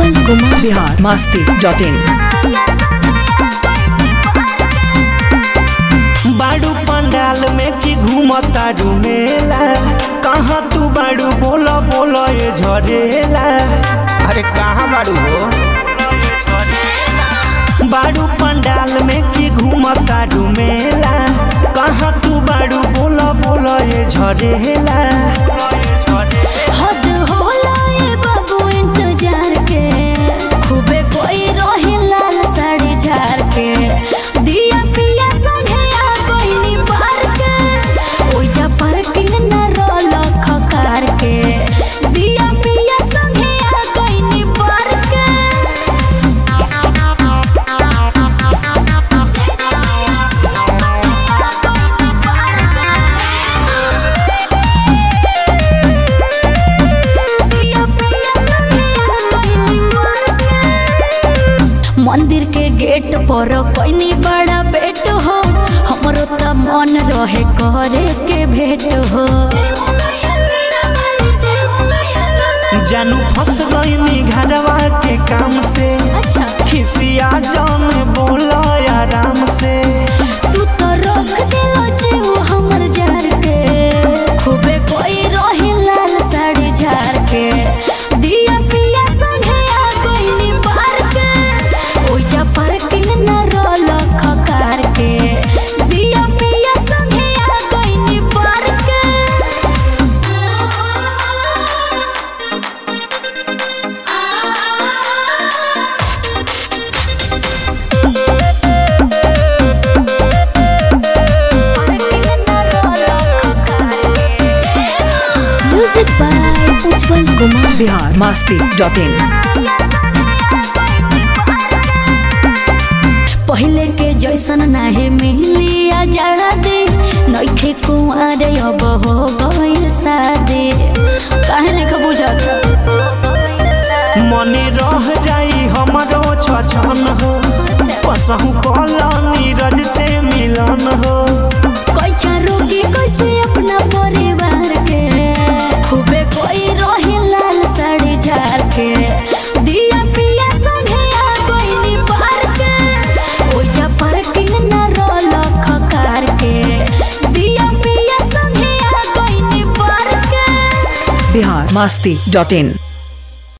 Ujjwal Kumar Bihar Masti dot in बाड़ू पंडाल में की घूमता मेला कहाँ तू बाड़ू बोलो बोलो ये झरेला अरे कहाँ बाड़ू हो बाड़ू पंडाल में की घूमता मेला कहाँ तू बाड़ू बोलो बोलो ये झरेला हद होला ये बाबू इंतजार के खूबे कोई रोही लाल साड़ी झार के दिया पिया संगे आ कोई नी पार के ओइजा पार्किंग न रोल खकार के दिया पिया संगे आ कोई नी पार के मंदिर के गेट पर कोई बड़ा बेट हो हमरो त मन रहे करे के भेट हो जानू फंस गई घरवा के काम से अच्छा खिसिया जान बोलो आराम से तू तो रोक दिलो जीव हमर जार के खूबे कोई रही लाल साड़ी झार के दिया पिया संगे आ कोई नी पार के ओइजा पार्किंग न रोल खकार के दिया पिया संगे आ कोई नी पार के music by Ujjwal Kumar Bihar Masti dot in पहले के जैसन नाहे मिली आजादी नइखे कुंवर अब हो गइल शादी काहे नहीं बुझत मने रह जाई हमरो छछन हो कसहु कला नीरज से मिलन हो कैचा रोगी कैसे अपना परिवार के खूबे कोई रही लाल साड़ी झार के दिया पिया संगे आ कोई नी पार के ओइजा पार्किंग न रोल खकार के दिया पिया संगे आ कोई नी पार के बिहार मस्ती डॉट इन